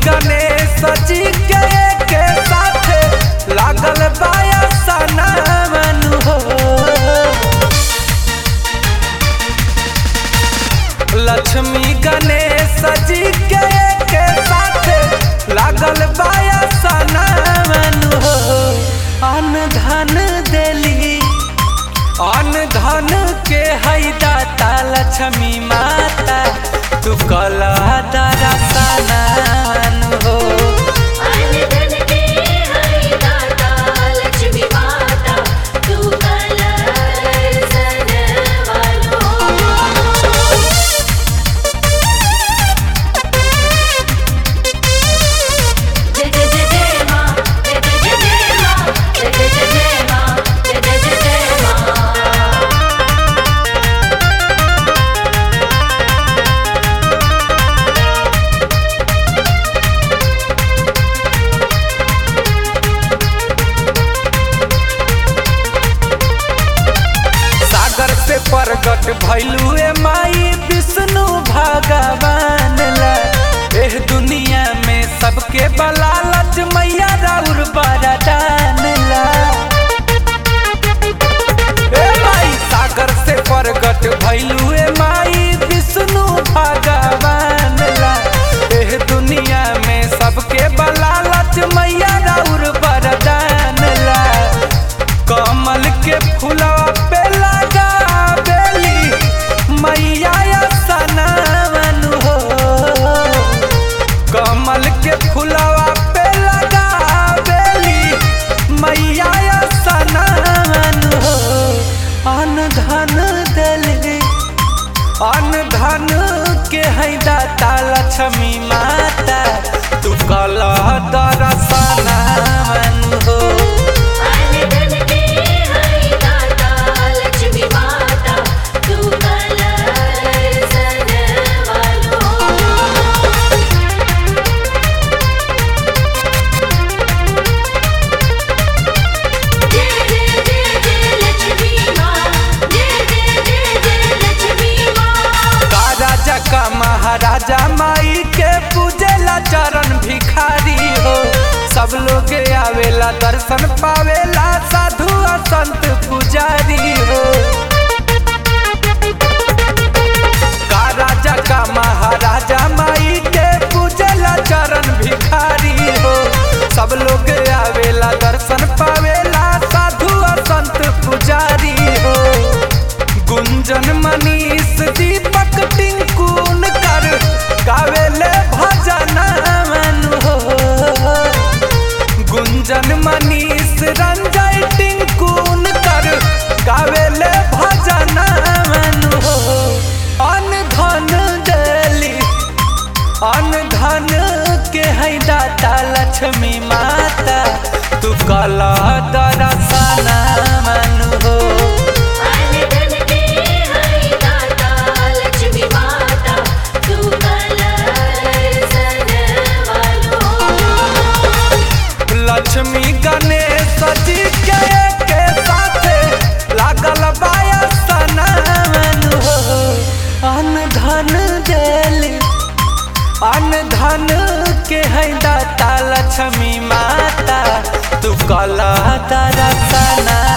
गणेश जी के के साथे लागल बाया सनमन हो लक्ष्मी गणेश जी के के साथे लागल बाया सनमन हो अन धन देली अन धन के है दाता लक्ष्मी माता तू कला दरसनन हो अन धन के है दाता लक्ष्मी माता तू कलर सनवलो जय जय जय जय माँ जय जय जय जय माँ जय जय जय जय माँ जय जय जय जय माँ सागर से प्रगट भैलू ए माई विष्णु भगवान ला एह दुनिया में सबके बलालच मैया राउर बरदान ला ए माई सागर से प्रगट भैलू ए माई विष्णु भगवान ला एह दुनिया में सबके बलालच मैया राउर बरदान ला कमल के फूलवा पे लगा बेली मैया सनमन हो कमल के फूलवा पे लगा बेली मैया सनमन हो अन धन देली अन धन के है दाता लक्ष्मी माता तू कला दरसनमन हो अन धन के है दाता लक्ष्मी माता तू कलर सनवलो जय जय जय जय लक्ष्मी माँ जय जय जय जय लक्ष्मी माँ का राजा का महाराजा माई के पूजेला चरण भिखारी हो सब लोग आवेला दर्शन पावेला साधु और संत पुजारी हो का राजा का महाराजा माई के पूजेला चरण भिखारी हो सब लोग आवेला दर्शन पावेला साधु और संत पुजारी हो गुंजन मनीष दीपक टिंकुन कर गावेले भजन मन हो गुंजन मनीष रंजय टिंकुन कर गावेले भजन मन हो अन धन देली अन धन के है दाता लक्ष्मी माता तू कला दरसन मन हो अन धन के है दाता लक्ष्मी माता तू कलर सनवलो लक्ष्मी गणेश जी के के साथे लागल बाया सनमन हो अन धन देली अन धन के है दाता लक्ष्मी माता तू कला दरसना